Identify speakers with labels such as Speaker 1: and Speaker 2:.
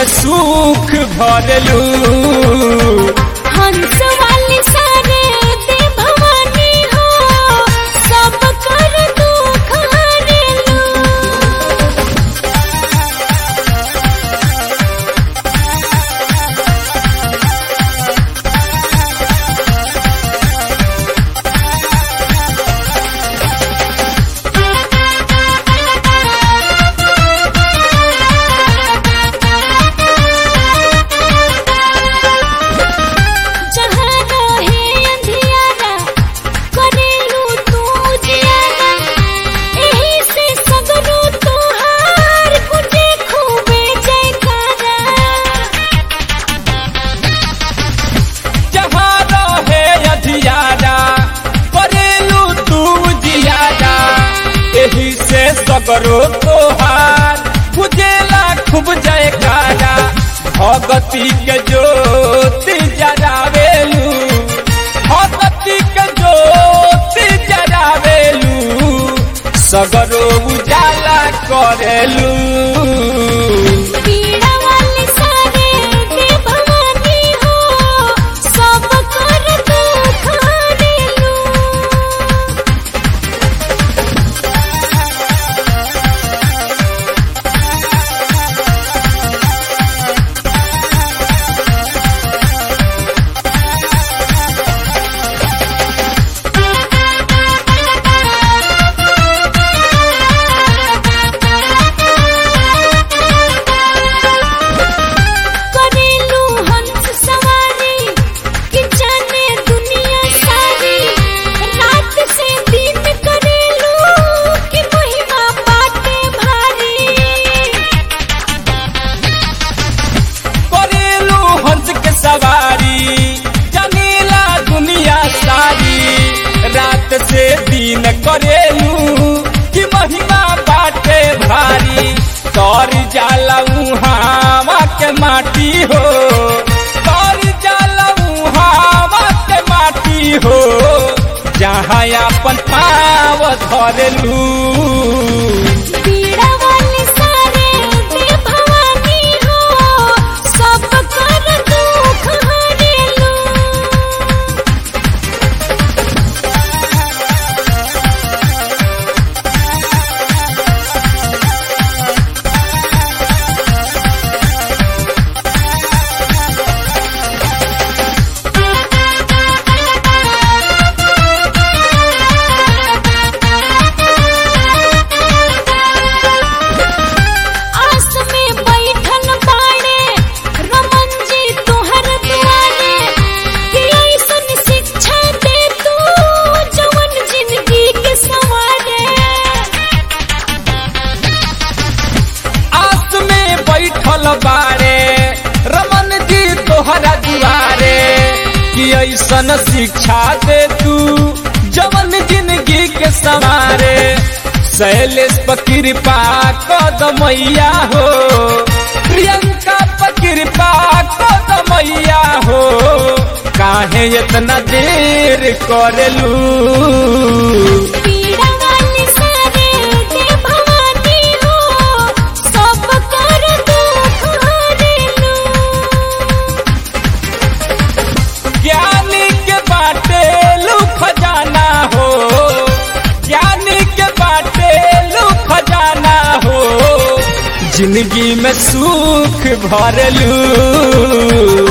Speaker 1: में सुख भरलू
Speaker 2: हंस वाली सारे दे भवानी हो सब कर दुख हरेलू जहाँ रहे अंधियारा करेलू तू जियारा एही से सगरो तोहार गुजे खूबे जयकारा
Speaker 1: जहाँ रहे अधियारा करेलू तू जियारा एही से सगरो तोहार बुझेला खूब जयकारा भगती के ज्योति जरावेलू भगती के ज्योति जरावेलू सगरो उजाला करेलू
Speaker 2: पीड़ा वाली सारे दे भवानी हो सब कर दुख हरेलू करेलू हंस सवारी कि जाने दुनिया सारी रात से दिन करेलू कि महिमा बाटे भारी
Speaker 1: करेलू हंस के सवारी जमीला दुनिया सारी रात से दिन करेलू कि महिमा बाटे भारी तोर जाला उहावा के माटी हो तोर जाला उहावा के माटी हो जहाँ अपन पाव धरेलू
Speaker 2: पीड़ा वाली सारे दे भवानी हो सब कर दुख हरेलू आस में बैठल बाड़े रमन जी तुहर दुआरे कि ऐसन शिक्षा दे तू जवन जिंदगी के संवारे
Speaker 1: आस में बैठल बारे रमन जी तोहरा दुआरे कि ऐसन शिक्षा दे तू जवन जिंदगी के सवारे शैलेश पर कृपा कदमैया हो प्रियंका पर कृपा कदमैया हो काहे इतना देर करेलू
Speaker 2: पीड़ा वाली सारे दे भवानी हो सब कर दुख हरेलू
Speaker 1: ज्ञानी के बाटे लू खजाना हो ज्ञानी के बाटे लू खजाना हो जिंदगी में सुख भरलू